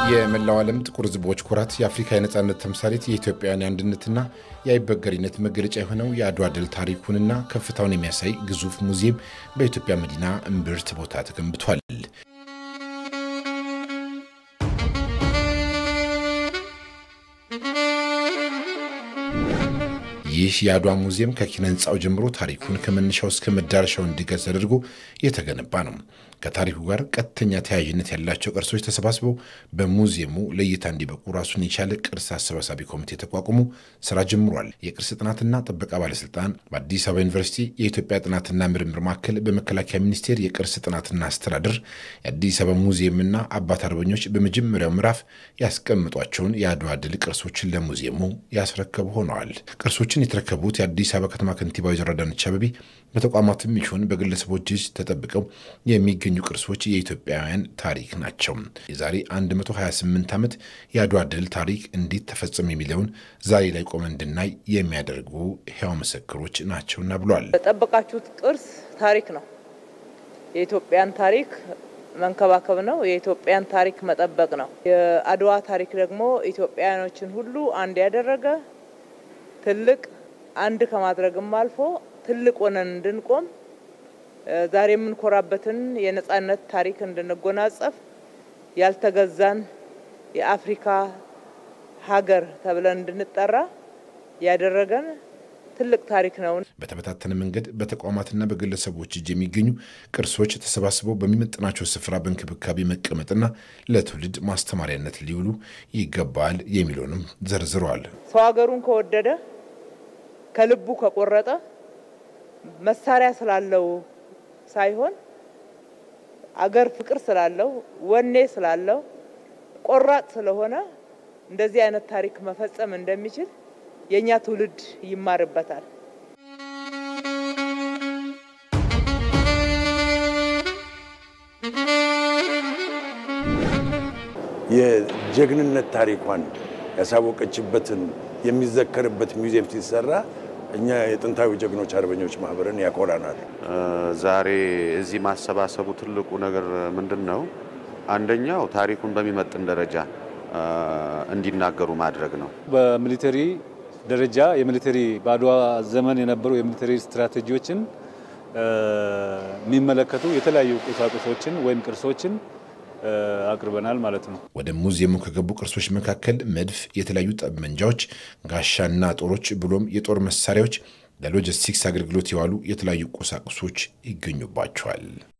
የመላው ዓለም ጥቁር ሕዝቦች ኩራት፣ የአፍሪካ የነፃነት ተምሳሌት፣ የኢትዮጵያውያን የአንድነትና የአይበገሪነት መገለጫ የሆነው የአድዋ ድል ታሪኩንና ከፍታውን የሚያሳይ ግዙፍ ሙዚየም በኢትዮጵያ መዲና እምብርት ቦታ ተገንብቷል። ይህ የአድዋ ሙዚየም ከኪነ ህንፃው ጀምሮ ታሪኩን ከመነሻው እስከ መዳረሻው እንዲገልጽ ተደርጎ የተገነባ ነው። ከታሪኩ ጋር ቀጥተኛ ተያያዥነት ያላቸው ቅርሶች ተሰባስበው በሙዚየሙ ለእይታ እንዲበቁ ራሱን የቻለ ቅርስ አሰባሳቢ ኮሚቴ ተቋቁሞ ስራ ጀምሯል። የቅርስ ጥናትና ጥበቃ ባለስልጣን፣ በአዲስ አበባ ዩኒቨርሲቲ የኢትዮጵያ ጥናትና ምርምር ማዕከል፣ በመከላከያ ሚኒስቴር የቅርስ ጥናትና አስተዳደር፣ የአዲስ አበባ ሙዚየምና አባት አርበኞች በመጀመሪያው ምዕራፍ ያስቀምጧቸውን የአድዋ ድል ቅርሶችን ለሙዚየሙ ያስረከቡ ሆነዋል። ቅርሶችን የተረከቡት የአዲስ አበባ ከተማ ከንቲባ ወይዘሮ አዳነች አቤቤ በተቋማትም ይሁን በግለሰቦች እጅ ተጠብቀው የሚገኙ ቅርሶች የኢትዮጵያውያን ታሪክ ናቸው። የዛሬ 128 ዓመት የአድዋ ድል ታሪክ እንዴት ተፈጸመ የሚለውን ዛሬ ላይ ቆመ እንድናይ የሚያደርጉ ሕያው ምስክሮች ናቸውና ብሏል። የጠበቃችሁት ቅርስ ታሪክ ነው። የኢትዮጵያን ታሪክ መንከባከብ ነው። የኢትዮጵያን ታሪክ መጠበቅ ነው። የአድዋ ታሪክ ደግሞ ኢትዮጵያውያኖችን ሁሉ አንድ ያደረገ ትልቅ አንድ ከማድረግም አልፎ ትልቅ ሆነን እንድንቆም ዛሬ የምንኮራበትን የነጻነት ታሪክ እንድንጎናጸፍ ያልተገዛን የአፍሪካ ሀገር ተብለን እንድንጠራ ያደረገን ትልቅ ታሪክ ነው። በተበታተነ መንገድ በተቋማትና በግለሰቦች እጅ የሚገኙ ቅርሶች ተሰባስበው በሚመጥናቸው ስፍራ በእንክብካቤ መቀመጥና ለትውልድ ማስተማሪያነት ሊውሉ ይገባል የሚለውንም ዘርዝረዋል። ሰው ሀገሩን ከወደደ ከልቡ ከቆረጠ መሳሪያ ስላለው ሳይሆን አገር ፍቅር ስላለው ወኔ ስላለው ቆራጥ ስለሆነ እንደዚህ አይነት ታሪክ መፈጸም እንደሚችል የእኛ ትውልድ ይማርበታል። የጀግንነት ታሪኳን ያሳወቀችበትን የሚዘከርበት ሙዚየም ሲሰራ እኛ የጥንታዊ ጀግኖች አርበኞች ማህበርን ያኮራናል። ዛሬ እዚህ ማሰባሰቡ ትልቁ ነገር ምንድን ነው? አንደኛው ታሪኩን በሚመጥን ደረጃ እንዲናገሩ ማድረግ ነው። በሚሊተሪ ደረጃ የሚሊተሪ በአድዋ ዘመን የነበሩ የሚሊተሪ ስትራቴጂዎችን የሚመለከቱ የተለያዩ ቁሳቁሶችን ወይም ቅርሶችን አቅርበናል ማለት ነው። ወደ ሙዚየሙ ከገቡ ቅርሶች መካከል መድፍ፣ የተለያዩ ጠመንጃዎች፣ ጋሻና ጦሮች ብሎም የጦር መሳሪያዎች፣ ለሎጂስቲክስ አገልግሎት የዋሉ የተለያዩ ቁሳቁሶች ይገኙባቸዋል።